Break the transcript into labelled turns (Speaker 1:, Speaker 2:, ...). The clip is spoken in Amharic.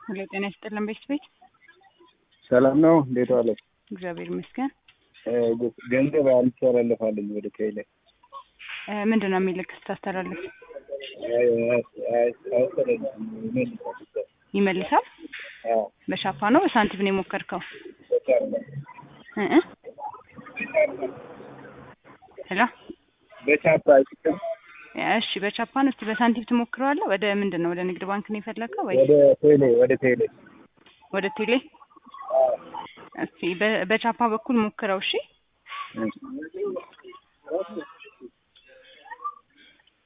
Speaker 1: ሄሎ ጤና ይስጥልን ቤት ቤት
Speaker 2: ሰላም ነው። እንዴት ዋለች?
Speaker 1: እግዚአብሔር ይመስገን።
Speaker 2: ገንዘብ አልተላለፋለኝ ወደ ቴሌ
Speaker 1: ምንድን ነው የሚልክ ስታስተላልፍ ይመልሳል? በሻፓ ነው በሳንቲም ነው የሞከርከው? እ እ ሄሎ
Speaker 2: በቻፓ አይችልም።
Speaker 1: እሺ በቻፓ ነው። እስቲ በሳንቲም ትሞክረዋለህ? ወደ ምንድን ነው ወደ ንግድ ባንክ ነው የፈለከው ወይ
Speaker 2: ወደ ቴሌ ወደ ቴሌ
Speaker 1: ወደ ቴሌ? እስቲ በ- በቻፓ በኩል ሞክረው። እሺ